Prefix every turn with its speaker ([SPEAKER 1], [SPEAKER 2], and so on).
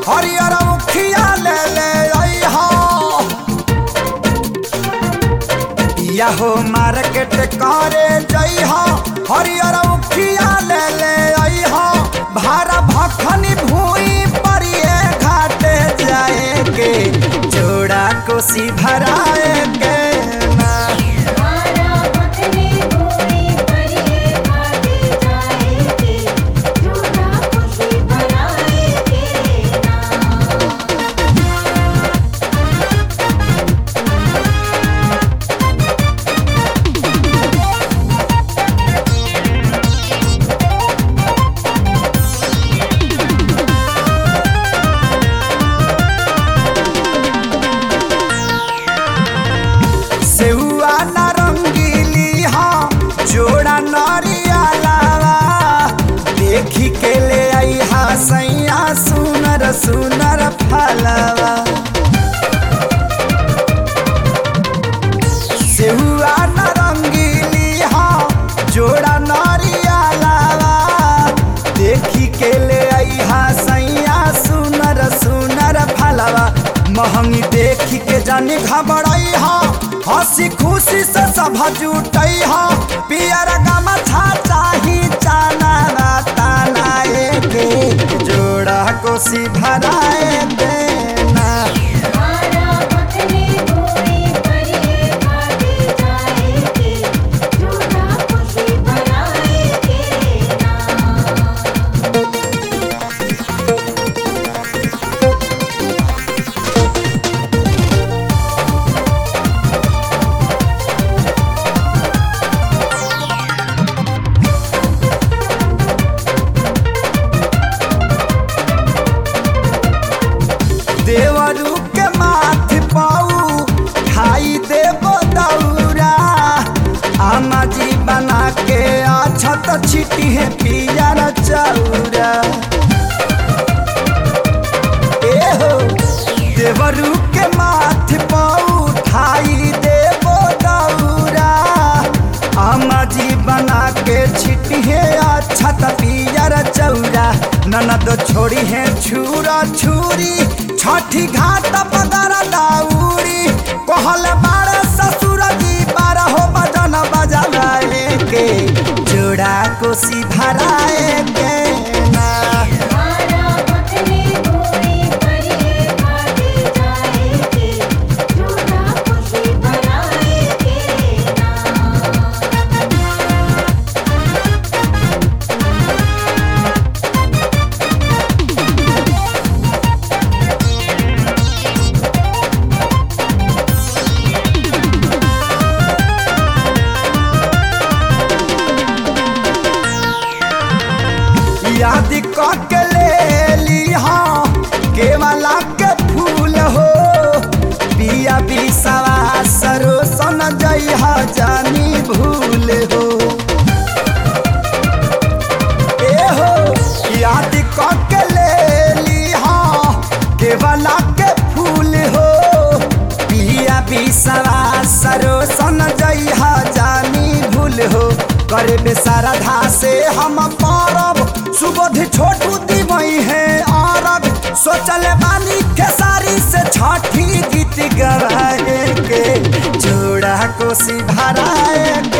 [SPEAKER 1] हरियर उखिया ले ले अइहा या हो मार्केट करे जइहा हरियर उखिया ले ले अइहा भारा भखनी भूई परिए घाटे जाए के जोड़ा कोसी भराए के ना
[SPEAKER 2] मारा मखनी भूमि परिए घाटे जाएगी जोड़ा खुशी बनाएगी ना
[SPEAKER 1] सेहुआ नारंगीली हाँ जोड़ा नरिया लावा देखी के ले आई हा सैया सुनर सुनर फलवा सेहुआ नारंगीली हाँ जोड़ा नरिया लावा देखी के ले आई हा सैया सुनर सुनर फलवा महंगी देखी के जानी घबराई हा हंसी खुशी से सब जुटई हा पियर गमछा चाही चाना ताना के जोड़ा कोसी भराए देना
[SPEAKER 2] मारा मखनी भूमि परिए घाटे जाएगी जोड़ा खुशी बनाएगी ना
[SPEAKER 1] देवरू के माथ पाऊ खाई देव दौरा आमा जी बना के अछत छिटी है पियर चौरा ए हो देवरू के माथ पाऊ खाई देव दौरा आमा जी बना के छिटी है अछत पियर चौरा ननद छोड़ी है छुरा छुरी छठी घाट पदर दाउरी कहल बार ससुर जी बार हो बजन बजाए के जोड़ा कोसी भराए के ना
[SPEAKER 2] मारा मखनी भूमि परिए घाटे जाएगी जोड़ा खुशी बनाएगी ना
[SPEAKER 1] याद क के ले ली हाँ केवला के फूल हो पिया बिसवा सरो सन जई जानी भूल हो ए हो याद क के ले ली हाँ केवला के फूल हो पिया बिसवा सरो सन जई जानी भूल हो करे बेसारधा से हम परब सुबोध छोटू दीवई है अरब सोचले बानी खेसारी से छठी गीत गवाए के जोड़ा कोसी भराए